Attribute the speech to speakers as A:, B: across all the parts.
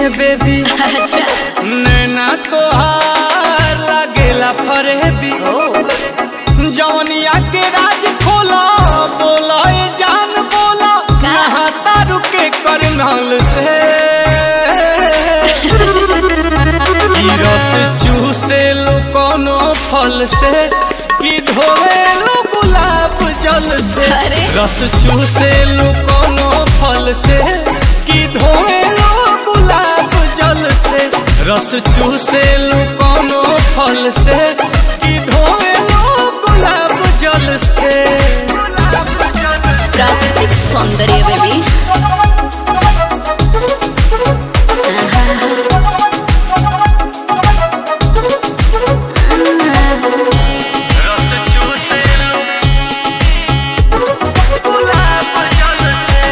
A: है बेबी
B: अच्छा
A: नैना तोहार लागेला फरेबी
B: ओ
A: जवनिया के राज खोला बोला ए जान बोला
B: का?
A: नहाता रुके करनाल से ई रस चूसे लो कोनो फल से कि धोवे लो गुलाब जल से
B: अरे।
A: रस चूसे लो कोनो फल से कि धोवे लो गुलाब जल से रस चूसे लो कोनो फल से कि धोवे लो गुलाब जल से
B: प्राकृतिक सौंदर्य बेबी
A: रस चूसे लो गुलाब जल से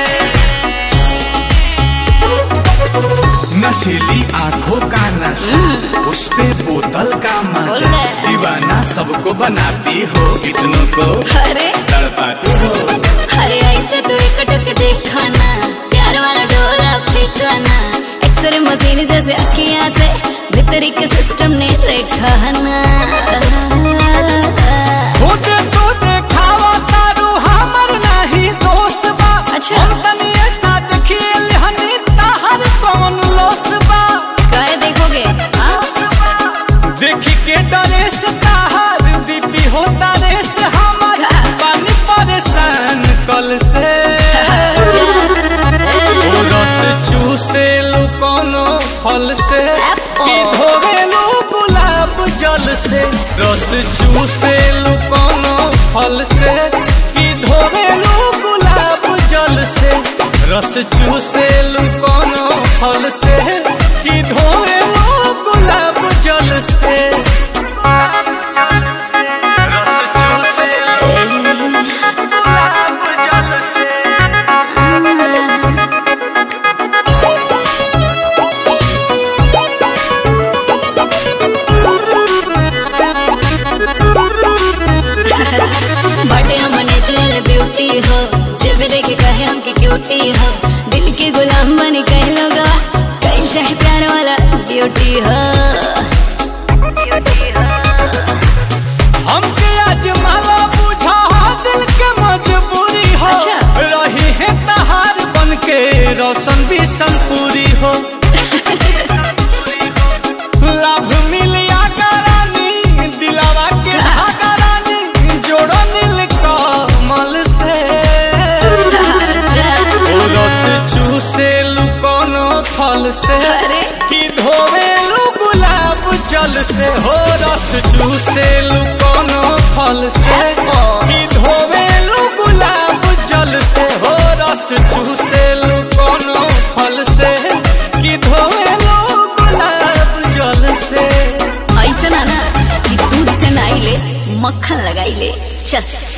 C: नशीली आंखों का नशा उस पे बोतल का मजा
B: बोले।
C: दीवाना सबको बनाती हो इतनों को
B: अरे
C: तड़पाती हो
B: अरे ऐसे तो एक टक देखा ना प्यार वाला डोरा फेंका ना एक्सरे मशीन जैसे अखियां से भीतरी के सिस्टम ने देखा ना
A: खुद तो देखावा तारू हमर नहीं दोस्त बा
B: अच्छा।
A: हम तनी ऐसा देखिए हनी ताहर कौन लोस बा
B: काय देखोगे हाँ?
A: देखी के डरे से ताहर दीपी होता रे से हमर
B: का?
A: पानी परेशान कल से ओ रस चूसे लो कोनो फल से
B: Apple.
A: कि धोवे लो गुलाब जल से रस चूसे लो कोनो फल से कि धोवे लो गुलाब जल से रस चूसे लो कोनो फल से कि धोवे लो गुलाब जल से रस चूसे लो गुलाब जल से
B: बटे हम नेचुरल ब्यूटी हो जब देखे कहे हम की क्यूटी हो दिल के गुलाम बनी कह लोग कहीं चाहे प्यार वाला ड्यूटी हो
A: हमके आज माला बुझा दिल के मजबूरी हो
B: अच्छा।
A: रही है तहार बन के रोशन भी संपूरी हो लाभ मिलिया करानी दिलावा के धागा रानी जोड़ो नील कमल से ओ रस चूसे लू कोनो फल से
B: अरे।
A: कि धोवे लू गुलाब जल से हो रस चूसे लू कोनो फल से
B: Apple.
A: कि धोवे लू गुलाब जल से हो रस चूसे लू कोनो फल से कि धोवे लू गुलाब जल से
B: ऐसा ना ना कि दूध से नाई ले मक्खन लगाई ले चल